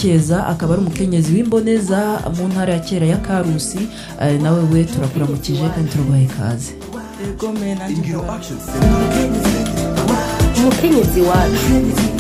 keza akaba ari umukenyezi w'imboneza mu ntara ya kera ya karusi eh, nawe we turakuramukije kandi turaguhaye ikaze Ego me nanjye Ingiro ndaba- Action Center. umukenyezi wacu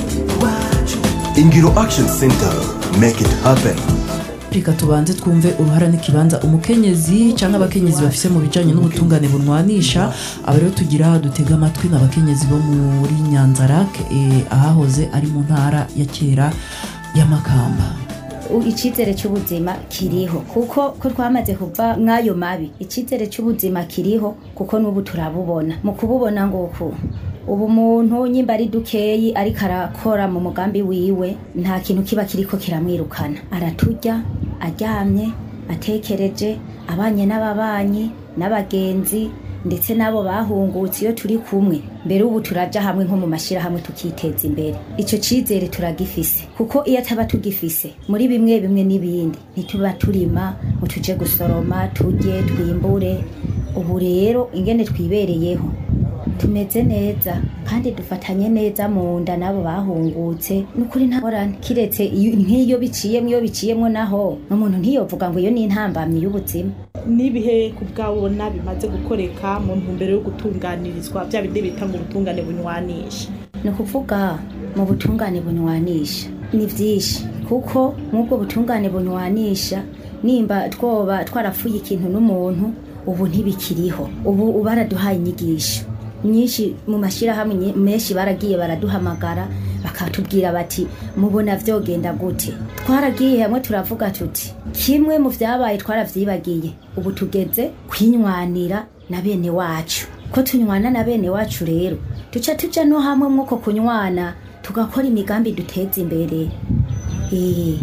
Ingiro Action Center. Make it happen. reka tubanze twumve uruhara n'ikibanza umukenyezi cyangwa abakenyezi bafise mu bijanye n'ubutungane bunwanisha aba rero tugira dutega amatwi n'abakenyezi bo muri nyanzarak eh, ahahoze ari mu ntara ya kera ya makamba U- icyizere cy'ubuzima kiriho kuko ko twamaze kuva mw'ayo mabi icyizere cy'ubuzima kiriho kuko n'ubu turabubona mu kububona nguku ubu umuntu nyimba ari dukeyi ariko arakora mu mugambi wiwe nta kintu kiba kiriko kiramwirukana araturya aryamye atekereje abanye n'ababanyi n'abagenzi ndetse n'abo bahungutse iyo turi kumwe mbere ubu turaja hamwe nko mu mashyirahamwe tukiteza imbere icyo cyizere turagifise kuko iyo ataba tugifise muri bimwe bimwe n'ibindi ntituba turima ngo tuje gusoroma turye twimbure ubu rero ingene twibereyeho tumeze neza kandi dufatanye neza mu nda n'abo bahungutse ni ukuri ntaborane kiretse iyo- nk'iyo biciyemo iyo biciyemo naho umuntu ntiyovuga ngo iyo ni intambamyi y'ubuzima n'ibihe ku bwabona bimaze gukoreka mu ntumbero yo gutunganirizwa bya bindi bita ngo ubutungane bunywanisha ni ukuvuga mu butungane bunywanisha ni byinshi kuko nk'ubwo butungane bunywanisha nimba twoba twarapfuye ikintu n'umuntu ubu ntibikiriho ubu baraduhaye inyigisho nyinshi mu mashyirahamwe nye- menshi baragiye baraduhamagara bakatubwira bati mubona vyogenda gute twaragiye hamwe turavuga tuti kimwe mu vyabaye twaravyibagiye ubu tugeze kwinywanira na bene wacu ko tunywana na bene wacu rero duca tuja no hamwe mwuko kunywana tugakora imigambi duteza imbere Eh,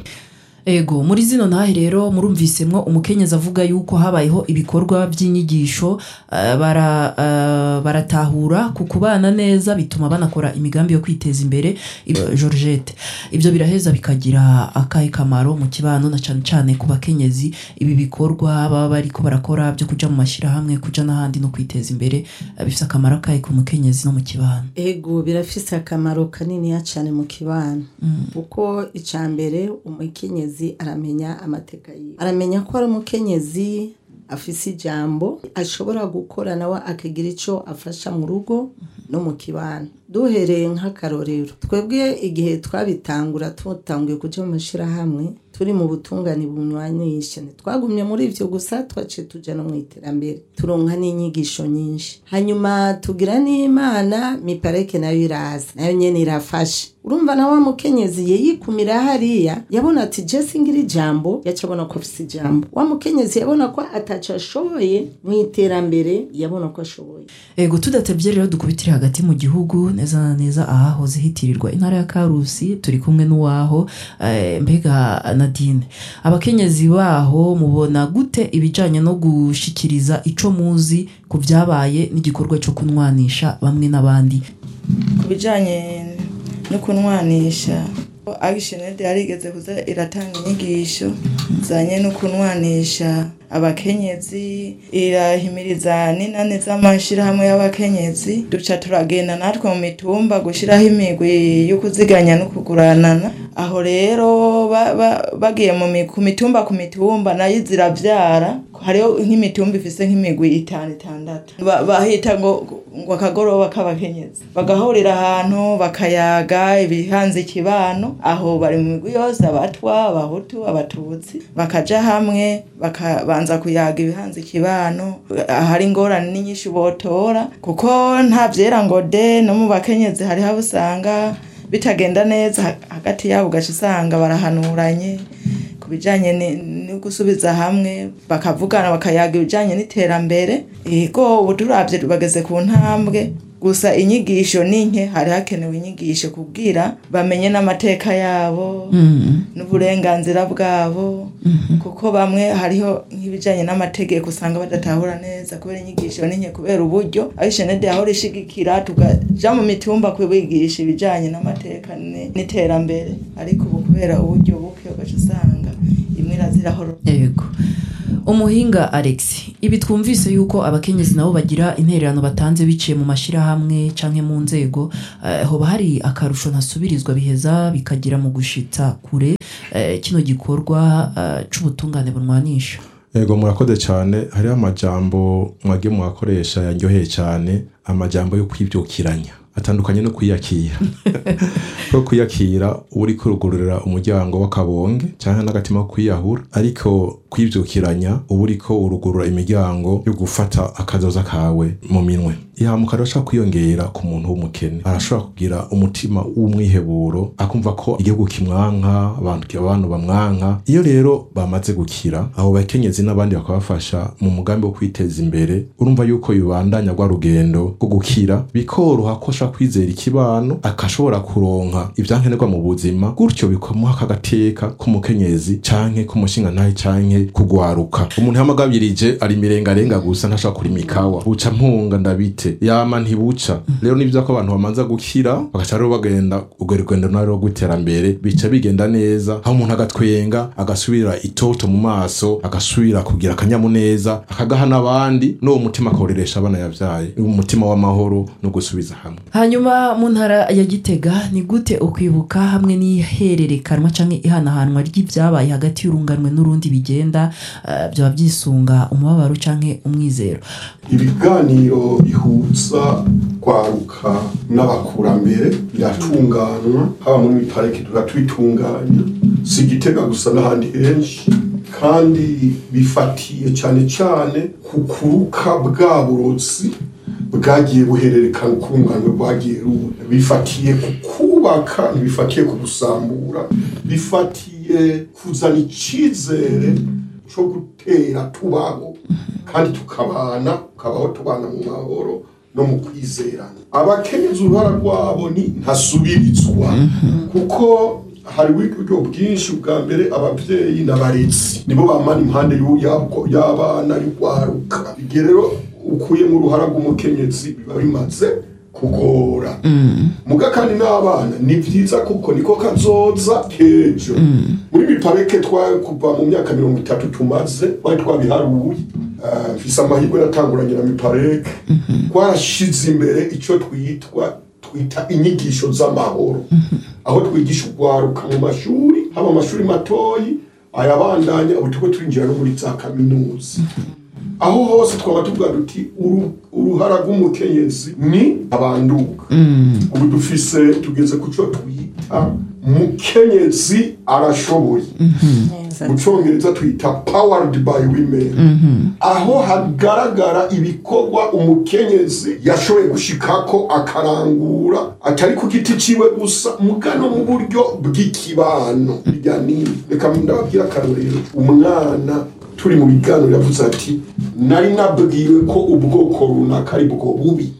ego muri zino ntahe rero murumvisemwo umukenyezi avuga yuko habayeho ibikorwa by'inyigisho eh, bara, eh, baratahura ku kubana neza bituma banakora imigambi yo kwiteza imbere Ibyo- georgette ibyo biraheza bikagira akahe kamaro mu kibano na cyane cyane ku bakenyezi ibi bikorwa baba bariko barakora byo kuja mu mashyirahamwe kuja n'ahandi no kwiteza imbere eh, bifise akamaro akahe ku mukenyezi no mu kibano ego birafise akamaro kaniniya cyane mu kibano kuko icya mbere umukenyezi aramenya amateka yiwe aramenya ko ari umukenyezi afise ijambo ashobora gukora nawe akagira icyo afasha mu rugo no mu kibano duhereye nk'akarorero twebwe igihe twabitangura tutanguye kuja mu mashyirahamwe turi mu butungane bunywanisha twagumye muri ivyo gusa twaciye tuja no mu iterambere turonka n'inyigisho nyinshi hanyuma tugira n'imana mipareke nayo iraza nayo nyene irafashe urumva na wa mukenyezi yeyikumira hariya yabona ati jesi ngira ijambo yaca abona ko afise ijambo wa mukenyezi yabona ko ataco ashoboye mu iterambere yabona ko ashoboye ego tudatebye rero dukubitire hagati mu gihugu neza na neza ahahoze hitirirwa intara ya karusi turi kumwe n'uwaho eh, mbega nadine abakenyezi baho mubona gute ibijyanye no gushikiriza ico muzi ku byabaye n'igikorwa cyo kunwanisha bamwe n'abandi ku bijyanye no kunwanisha agishenede yarigeze kuza iratanga inyigisho zanye no kunwanisha abakenyezi irahimiriza n'inani z'amashyirahamwe y'abakenyezi duca turagenda natwe mu mitumba gushyiraho imigwi yo kuziganya no kuguranana aho rero ba- ba- bagiye mu mi- ku mitumba ku mitumba nayo zirabyara hariho nk'imitumba ifise nk'imigwi itanu itandatu Ba- bahita ngo ngo akagoroba k'abakenyezi bagahurira ahantu bakayaga ibihanze ikibano aho bari mu migwi yose abatwa abahutu abatutsi bakaja hamwe bakabanza kuyaga ibihanze ikibano ahari ingorane n'inyinshi botora kuko nta vyera ngo de no mu bakenyezi hariho abo usanga bitagenda neza ha- hagati yabo ugaca usanga barahanuranye ku bijyanye ni- no gusubiza hamwe bakavugana bakayaga ibijyanye n'iterambere yego ubu turabye bageze ku ntambwe gusa inyigisho ni nke hari hakenewe inyigisho kubwira bamenye n'amateka yabo n'uburenganzira bwabo kuko bamwe hariho nk'ibijyanye n'amategeko usanga badatahura neza kubera inyigisho ni nke kubera uburyo aho ishenede yahora ishigikira tukaja mu mitumba kubigisha ibijyanye n'amateka ni- n'iterambere ariko ubu kubera uburyo buke ugaca usanga imwe irazirahoro yego umuhinga alex ibi twumvise yuko abakenyezi nabo bagira intererano batanze biciye mu mashyirahamwe canke mu nzego eh, hoba hari akarusho ntasubirizwa biheza bikagira mu gushitsa kure eh, kino gikorwa eh, c'ubutungane bunwanisha ego murakoze cyane hariho amajambo mwagiye mwakoresha yaryoheye cyane amajambo yo kwibyukiranya atandukanye no kwiyakira ko kwiyakira uba uri kurugururira umuryango w'akabonge cyangwa n'agatima ko kwiyahura ariko kwibyukiranya uba uri ko urugurura imiryango yo gufata akazoza kawe mu minwe ihamuka arashobora kwiyongera ku muntu w'umukene arashobora kugira umutima w'umwiheburo akumva ko igihugu kimwanka abantu abantu bamwanka iyo rero bamaze gukira abo bakenyezi n'abandi bakabafasha mu mugambi wo kwiteza imbere urumva yuko yubandanya rwa rugendo rwo gukira bikoroha ko ashobora kwizera ikibano akashobora kuronka ibyankenerwa mu buzima gutyo bikamuha akagateka k'umukenyezi canke k'umushingantahe canke kugwaruka umuntu yamagabirije ari mirengarenga gusa ntashobora kurima ikawa buca mpunga ndabite yama ntibuca rero ni byiza ko abantu bamanza gukira bagaca rero bagenda urwo rugendo narwo rw'iterambere bica bigenda neza aho umuntu agatwenga agasubira itoto mu maso agasubira kugira akanyamuneza akagaha n'abandi n'uwo mutima akawureresha abana yavyaye umutima w'amahoro no gusubiza hamwe hanyuma mu ntara ya gitega ni gute ukwibuka hamwe n'ihererekanwa cyangwa ihanahanwa ry'ibyabaye hagati y'urunganwe n'urundi bigenda eh, byaba byisunga umubabaro cyangwa umwizero ibiganiro bihuza kwaruka n'abakurambere biratunganywa haba muri parike turatwitunganya si igitega gusa n'ahandi henshi kandi bifatiye cyane cyane ku kuruka bwa burozi bwagiye buhererekana ukunganwe bwagiye ruba bifatiye ku kubaka ntibifatiye ku gusambura bifatiye kuzana icyizere cyo gutera tubaho kandi tukabana tukabaho tubana mu mahoro no mu kwizerana abakenyezi uruhara rwabo ni ntasubirizwa kuko hari uburyo bwinshi bwa mbere ababyeyi n'abarezi nibo bamana impande y'u- y'abwo- y'abana y'urwaruka igihe rero ukuyemo uruhara rw'umukenyezi biba bimaze kugora muga kandi n'abana ni byiza kuko niko kazoza kejo muri bipareke twa kuva mu myaka mirongo itatu tumaze twari twabiharuye Ah, mfise amahirwe natanguranye na mipareke twarashize imbere icyo twitwa twita inyigisho z'amahoro aho twigisha urwaruka mu mashuri haba amashuri matoyi ayabandanya ubu turiko turinjira no muri za kaminuza aho hose twaba tuvuga duti uru- uruhara rw'umukenyezi ni abanduka ubu dufise tugeze ku cyo twita mukenyezi arashoboye mu cyongereza twita powered by women aho hagaragara ibikorwa umukenyezi yashoboye gushikako akarangura atari ku giti ciwe gusa mugano mu buryo bw'ikibano birya nini reka ndababwira akarorero umwana turi mu biganiro yavuze ati nari nabwiwe ko ubwoko runaka ari bwo bubi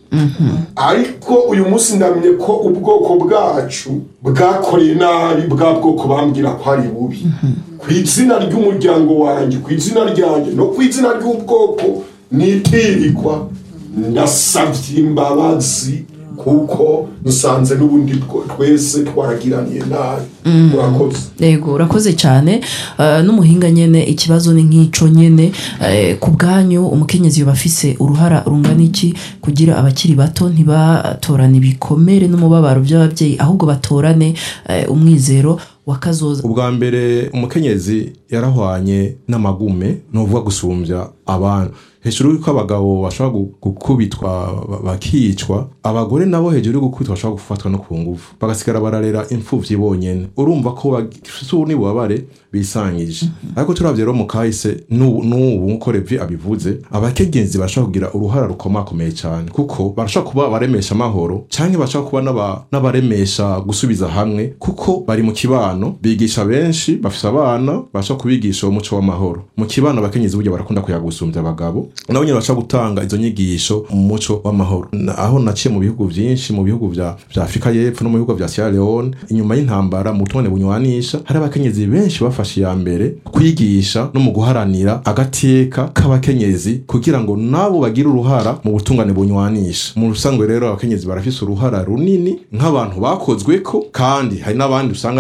ariko uyu munsi ndamenye ko ubwoko bwacu bwakoreye nabi bwa bwoko bambwira ko ari bubi ku izina ry'umuryango wanjye ku izina ryanjye no ku izina ry'ubwoko nitirirwa ndasabye imbabazi kuko nsanze n'ubundi bwo- twese twaragiraniye nabi murakoze yego urakoze cyane eh, n'umuhinga nyene ikibazo ni nk'ico nyene eh, ku bwanyu umukenyezi yoba afise uruhara rungana iki kugira abakiri bato ntibatorane ibikomere n'umubabaro by'ababyeyi ahubwo batorane eh, umwizero wakazoza ubwa mbere umukenyezi yarahwanye n'amagume ni ukuvuga gusumbya abantu hejuru y'uko abagabo bashobora gu- gukubitwa ba- bakicwa abagore nabo hejuru yo gukubitwa bashobora gufatwa no ku ngufu bagasigara bararera imfuvyi bonyene urumva ko bafise n'ububabare bisangije ariko turavye rero mu kahise n'ubu n'ubu nkuko revi abivuze abakenyezi barashobora kugira uruhara rukomakomeye cyane kuko barashobora kuba abaremesha amahoro canke bashobora kuba n'aba- n'abaremesha gusubiza hamwe kuko bari mu kibano bigisha benshi bafise abana bashobora kubigisha uwo muco w'amahoro mu kibano abakenyezi burya barakunda kuyagusumbya abagabo nabo nyine bashobora gutanga izo nyigisho mu muco w'amahoro Na- aho naciye mu bihugu vyinshi mu bihugu vya vya Afrika y'Epfo no mu bihugu vya Sierra Leone inyuma y'intambara mu tubone bunywanisha hari abakenyezi benshi bafashe iya mbere kwigisha no mu guharanira agateka k'abakenyezi kugira ngo nabo bagire uruhara mu butungane bunywanisha mu rusanzwe rero abakenyezi barafise uruhara runini nk'abantu bakozweko kandi hari n'abandi usanga nabo nyene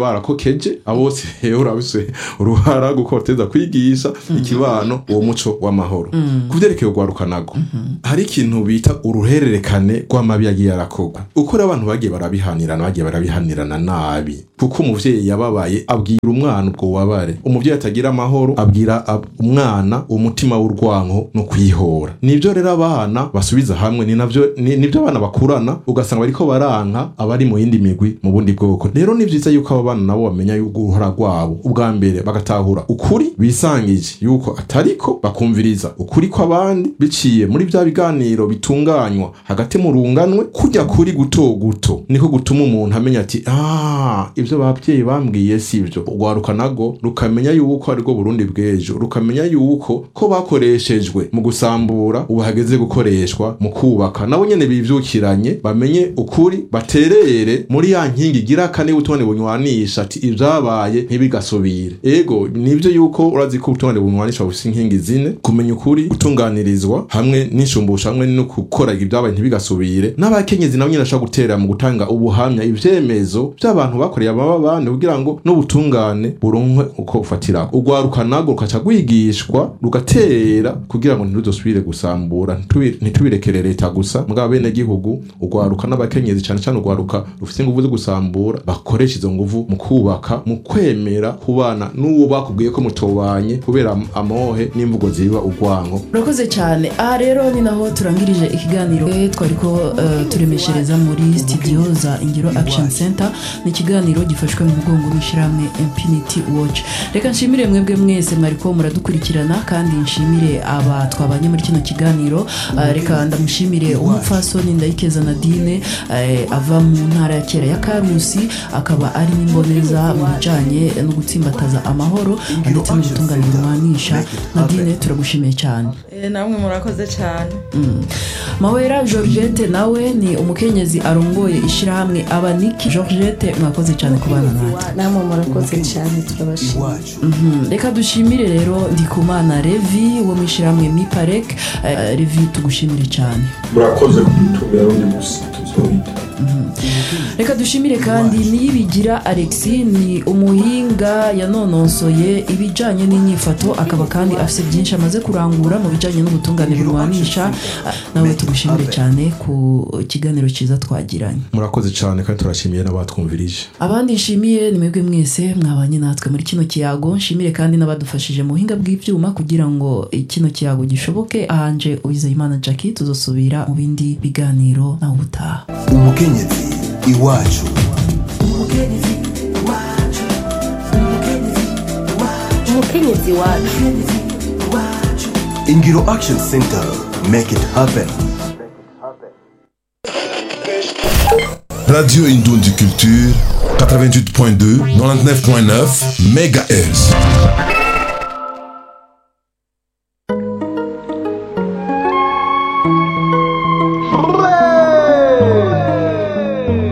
barakokeje abo bose rero urabise uruhara gukoteza kwigisha ikibano uwo muco w'amahoro ku vyerekeye urwaruka nago hari ikintu bita uruhererekane rw'amabi yagiye arakorwa uko rero abantu bagiye barabihanirana bagiye barabihanirana nabi kuko umuvyeyi yababaye abwira umwana ubwo bubabare umuvyeyi atagira amahoro abwira ab- umwana umutima w'urwanko no kwihora nivyo rero abana basubiza hamwe ni navyo ni- nivyo abana bakurana ugasanga bariko baranka abari mu yindi migwi mu bundi bwoko rero ni vyiza yuko abo bana nabo bamenya yuko uruhara rwabo ubwa mbere bagatahura ukuri bisangije yuko atariko bakumviriza ukuri kw'abandi biciye muri vya biganiro bitunganywa hagati mu runganwe kujya kuri guto guto niko gutuma umuntu amenya ati ah ivyo babyeyi bambwiye sivyo urwaruka nago rukamenya yuko arirwo burundi bw'ejo rukamenya yuko ko bakoreshejwe mu gusambura ubu hageze gukoreshwa mu kubaka nabo nyene bivyukiranye bamenye ukuri baterere muri ya nkingi igira kane y'ubutungane bunywanisha ati ivyabaye ntibigasubire ego nivyo yuko urazi ko ubutungane bunywanisha bufise inkingi zine kumenya ukuri gutunganirizwa hamwe n'inshumbusho hamwe no gukora ibyabaye ntibigasubire n'abakenyezi nabo nyene bashobora gutera mu gutanga ubuhamya ivyemezo vy'abantu bakoreye amababane kugira ngo n'ubutungane buronkwe uko bufatira urwaruka nago rukaca rwigishwa rugatera kugira ngo ntiruzosubire gusambura ntitubi- ntitubirekere leta gusa mugabo bene gihugu urwaruka n'abakenyezi cane cane urwaruka rufise inguvu zo gusambura bakoresha izo nguvu mu kubaka mu kwemera kubana n'uwo bakubwiye ko mutobanye kubera am- amohe n'imvugo ziba urwanko urakoze cyane aha rero ni naho turangirije ikiganiro Eh, twari ko eh, turemeshereza muri studio za ingiro action center ni ikiganiro gifashwe mu mugongo n'ishyirahamwe infinity watch reka nshimire mwebwe mwese mwari ko muradukurikirana kandi nshimire aba twabanye muri kino kiganiro Eh, reka ndamushimire umupfasoni ndayikeza nadine eh, ava mu ntara ya kera ya karusi akaba ari n'imboneza mu bijanye no gutsimbataza amahoro ndetse no gutunganya umwanisha nadine turagushimiye cyane Eh, namwe murakoze cyane mawera georgette nawe ni umukenyezi arongoye ishyirahamwe abaniki georgette mwakoze cyane kubana natwe namwe murakoze cyane turabashimira Mhm. reka dushimire rero ndikumana revi wo mu ishyirahamwe miparek Eh, revi tugushimire cyane murakoze kudutumira rundi musi tuzohita reka dushimire kandi niyibigira alexi ni umuhinga yanonosoye ibijyanye n'inyifato akaba kandi afite byinshi amaze kurangura mu bijyanye n'ubutungane burwanisha nawe tugushimire cyane ku kiganiro cyiza twagiranye murakoze cyane kandi turashimiye n'abatwumvirije abandi nshimiye ni mwebwe mwese mwabanye natwe muri kino kiyago nshimire kandi n'abadufashije mu buhinga bw'ibyuma kugira ngo kino kiyago gishoboke ahanje uwizeyimana jackie tuzosubira mu bindi biganiro nawe ubutaha umukenyezi iwacu umukenyezi wacu ingiro action center make it happen Radio Indondi Culture, 88.2, 99.9 MHz.